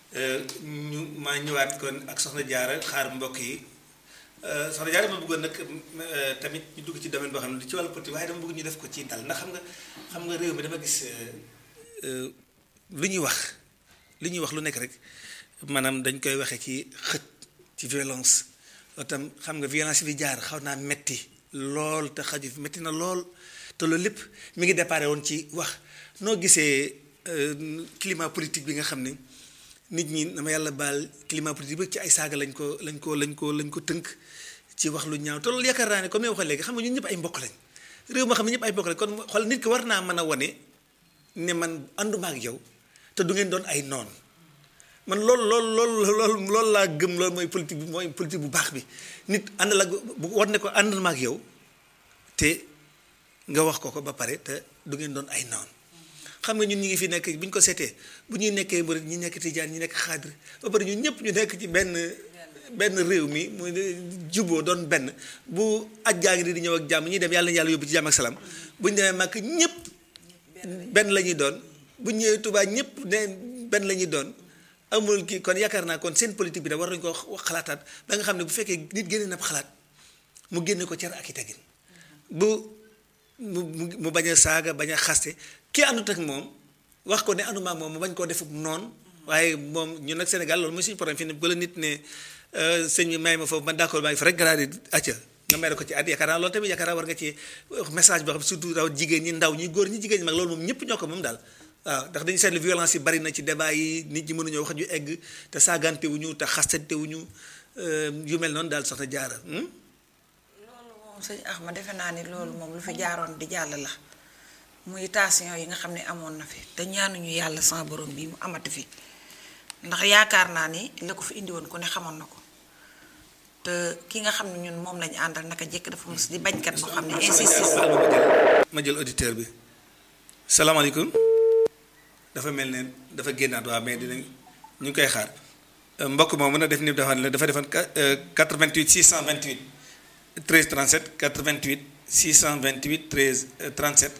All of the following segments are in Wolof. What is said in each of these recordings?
ñu maa ñëwaat kon ak soxna Diarra xaar mbokk yi soxna Diarra dama bëggoon nag tamit ñu dugg ci domaine boo xam ne ci wàllu politique waaye dama bëgg ñu def ko ci dal ndax xam nga xam nga réew mi dama gis lu ñuy wax li ñuy wax lu nekk rek maanaam dañ koy waxee ci xët ci violence tam xam nga violence bi jaar xaw naa metti lool te xaju fi metti na lool te loolu lépp mi ngi déparé woon ci wax noo gisee climat politique bi nga xam ne nit ñi dama yàlla baal climat politique bi ci ay saaga lañ ko lañ ko lañ ko lañ ko tënk ci wax lu ñaaw te loolu yaakaar naa ne comme yow waxee léegi xam nga ñun ñëpp ay mbokk lañ réew moo xam ne ñëpp ay mbokk lañ kon xool nit ki war naa mën a wane ne man ànduma ak yow te du ngeen doon ay noon man loolu loolu loolu loolu loolu laa gëm loolu mooy politique bi mooy politique bu baax bi nit ànd la bu war ne ko ànd ma ak yow te nga wax ko ko ba pare te du ngeen doon ay noon xam nga ñun ñu ngi fi nekk bu ñu ko seetee bu ñuy nekkee murit ñi nekk tijaan ñi nekk xaadir ba pare ñun ñëpp ñu nekk ci benn benn réew mi mu juboo doon benn bu aj jaa ngi di ñëw ak jàmm ñuy dem yàlla na yàlla yóbbu ci jàmm ak salaam bu ñu demee màkk ñëpp benn la ñuy doon bu ñëwee Tuubaa ñëpp ne benn la ñuy doon amul kii kon yaakaar naa kon seen politique bi da war nañu ko wax xalaataat ba nga xam ne bu fekkee nit génne na xalaat mu génne ko cer ak i tegin bu mu mu bañ a saaga bañ a xaste kii àndut ak moom wax ko ne ànduma ak moom mu bañ koo defuk noonu waaye moom ñun nag Sénégal loolu mooy suñu problème fi ne bu la nit ne sëñ bi may ma foofu man d'accord maa ngi fa rek garaadi acca nga mere ko ci at yaakaar naa loolu tamit yaakaar naa war nga ci message boo xam surtout raw jigéen ñi ndaw ñi góor ñi jigéen ñi mag loolu moom ñëpp ñoo ko moom daal waaw ndax dañu seetlu violence yi bari na ci débat yi nit ñi mënuñoo wax ju egg te saagante wuñu te xastante wuñu yu mel noonu daal soxna jaara loolu moom sëñ Axma defe naa ni loolu moom lu fi jaaroon di jàll la muy tension yi nga xam ne amoon na fi te ñaanuñu yàlla sama borom bi mu amati fi ndax yaakaar naa ni la ko fi indi woon ku ne xamoon na ko te ki nga xam ne ñun moom lañu àndal naka jekk dafa mos di bañkat boo xam ne insiste ma jël auditeur bi salaamaaleykum dafa mel ne dafa génnaat waa mais dinañ ñu ngi koy xaar mbokk moom mën a def ni dafa ne dafa defoon 88 628 13 37 88 628 13 37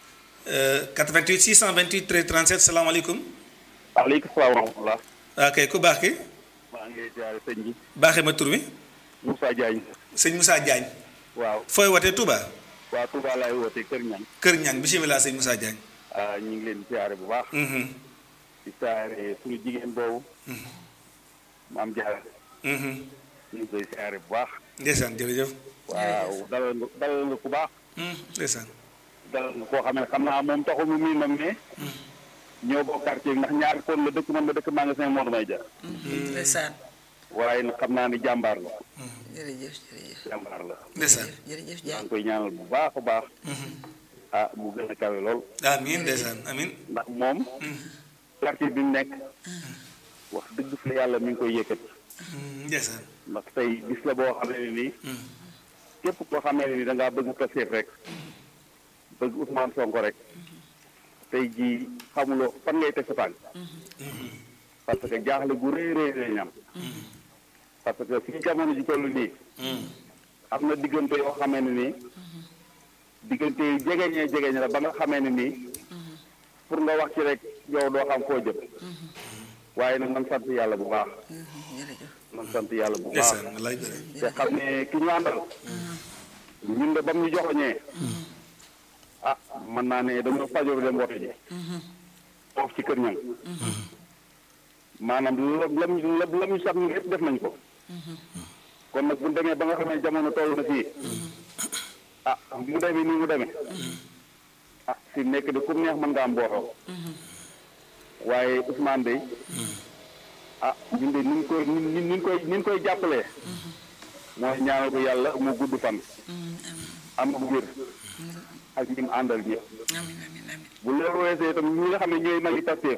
88 628 13 37 salaamaaleykum. waaleykum salaam wa rahmatulah. waaw kay ku baax ki. maa ngi jaare sëñ bi. baaxee ma tur bi. Moussa Diagne. sëñ Moussa Diagne. waaw. fooy wootee Touba. waa Touba laay wootee Kër Ñang. Kër Ñang bisimilah sëñ Moussa Diagne. ah ñu ngi leen di siyaare bu baax. di siyaare suñu jigéen boobu. maam Diarra. ñu ngi koy siyaare bu baax. ndeysaan jërëjëf. waaw dalal nga dalal nga ku baax. ndeysaan. dalal nga koo xam ne xam naa moom taxul mu miin moom ne. ñoo bokk quartier ndax ñaari kon la dëkk man ma dëkk magasin Mor May Dia. ndeysaan waaye nag xam naa ni jàmbaar la. jërëjëf jërëjëf jàmbaar la. ndeysaan. jërëjëf maa Diagne ngi koy ñaanal bu baax a baax. ah mu gën a kawe lool. amiin ndeysaan amiin. ndax moom. quartier bi mu nekk. wax dëgg fa yàlla mi ngi koy yëkkati. ndeysaan. ndax tey bis la boo xamee ne nii. képp koo xamee ne nii da ngaa bëgg Pastef rek. bëgg Ousmane Sonko rek. tey jii xamuloo fan ngay teg sa tànk. parce que jaaxle gu rëy rëy rëy ñam. parce que fii jamono ji toll nii. am na diggante yoo xamee ne nii. diggante yi jegeñee jegeñ la ba nga xamee ne nii. pour nga wax ci rek yow doo xam foo jëm. waaye nag man sant yàlla bu baax. jërëjëf man sant yàlla bu baax. ndeysaan wallaay bëri. te xam ne ki ñu àndal. ñun de ba mu ñu joxoñee. ah mën naa ne dañoo fajoo dem wote ji. foofu ci kër ñang maanaam la lam la la ñu sax ñu yëpp def nañ ko. kon nag bu ñu demee ba nga xam ne jamono toll na fii. ah mu demee nii mu demee. ah fi mu nekk de ku mu neex mën nga am mbooloo. waaye Ousmane de. ah ñun de ni ñu koy ni ñu ni ñu koy ni ñu koy jàppalee. mooy ñaanal ko yàlla mu gudd fan. am bu wér. ak ñi mu àndal ñëpp. amiin amiin amiin bu loolu weesoo itam ñi nga xam ne ñooy magi Pastef.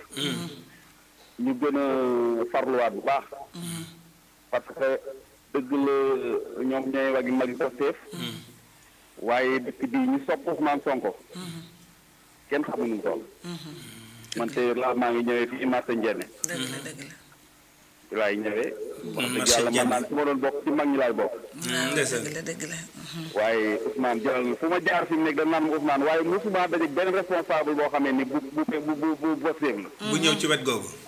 ñu gën a farluwaat bu baax. parce que dëgg la ñoom ñooy wagi magi Pastef. waaye dëkk bii ñu sopp Ousmane Sonko. kenn xamuñu mu toll. man te laa maa ngi ñëwee fii marché Ndiéné. dëgg la dëgg la fi laay ñëwee. wax dëgg marché yàlla man Ndiéné. naan su ma doon bokk ci mag ñi laay bokk. waaw ndeysaan. dëgg la dëgg la waaye Ousmane jëlal na fu ma jaar fi mu nekk dañ naan ma Ousmane waaye musuma daje benn responsable boo xamee ni bu bu bu bu bu Pastef la. bu ñëw ci wet googu.